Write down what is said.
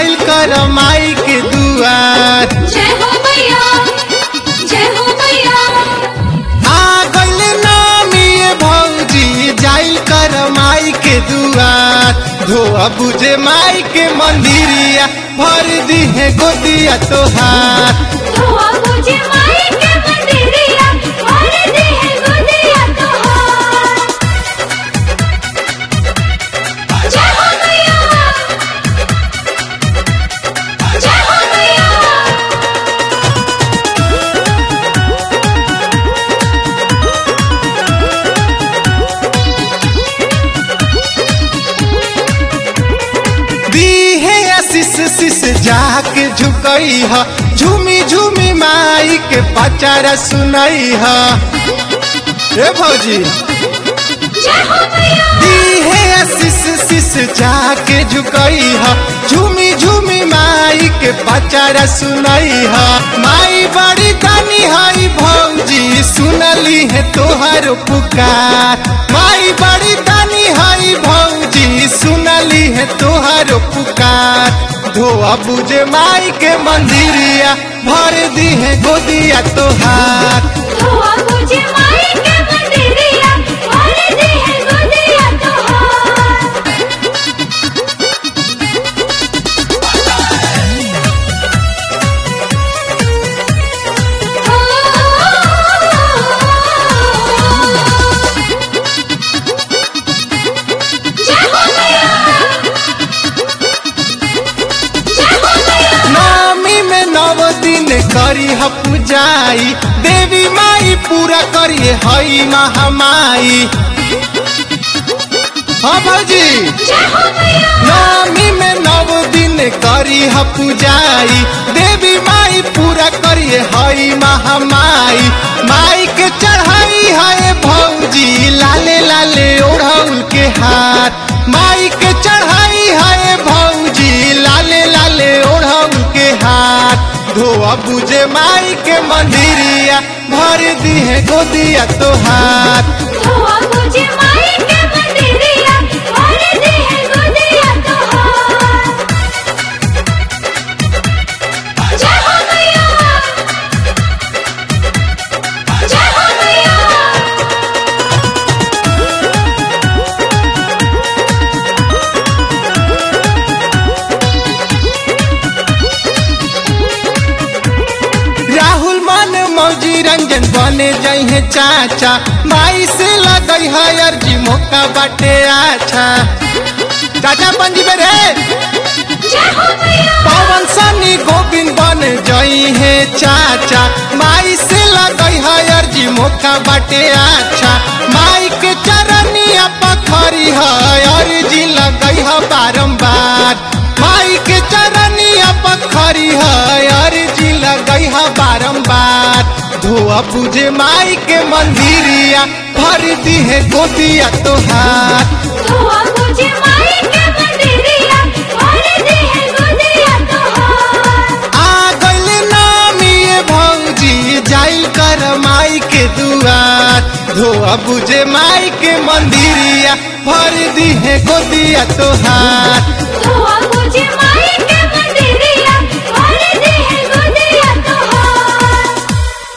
जाइल कर माई के दुआर जय हो मैया जय हो मैया आ गइल नामी ये भौजी जाइल कर माई के दुआर धोआ बुझे माई के मंदिरिया भर दी है गोदिया तोहार धोआ मुझे माई के मंदिरिया भर दे है गोदिया तोहार जय हो मैया जय हो मैया दी है आशीष शीश जाके झुकई ह झूमी झूमी माई के पचारा सुनई ह ए भौजी जय हो मैया दी है आशीष शीश जाके झुकई ह झूमी झूमी माई के पचारा सुनई ह माई बड़ी दानी हई भौजी सुनली है तोहर पुकार माई बड़ी दानी हई भौजी सुनली है तोहर पुकार धोआ बुझे माई के मंदिरिया भर दी है गोदिया तोहार धोआ मुझे माई के मंदिरिया भर दे है गोदिया तोहार जय हो मैया जय हो मैया नवमी में नव दिन करी ह पूजाई देवी माई पूरा करिए हई महामाई हाँ भौजी जय हो मैया नवमी में नव दिन करी ह पूजाई देवी माई पूरा करिए हई महामाई माई के चढ़ाई है भौजी लाले लाले ओढ़ौल के हाथ माई के चढ़ाई है भौजी लाले लाले ओढ़ौल के हाथ धोआ बुझे माई के मंदिरिया भर दी है गोदिया तोहार धोआ मुझे माई के मंदिरिया भर दे है गोदिया तोहार जय हो मैया जय हो मैया राहुल मन मौजी रंजन बने जइहे चाचा माई से लगई है अर्जी मौका बाटे आछा चाचा पंजी रे जय हो मैया पवन सनी गोविंद बन जइहे चाचा माई से लगई है अर्जी मौका बाटे आछा माई के चरनिया पखरी है अर्जी लगई है बारंबार माई के चरनिया पखरी है अर्जी लगई है बारंबार धोआ बुझे माई के मंदिरिया भर दी है गोदिया तोहार धोआ मुझे माई के मंदिरिया भर दे है गोदिया तोहार आ गइल नामी ये भौजी जाइल कर माई के दुआर धोआ बुझे माई के मंदिरिया भर दी है गोदिया तोहार धोआ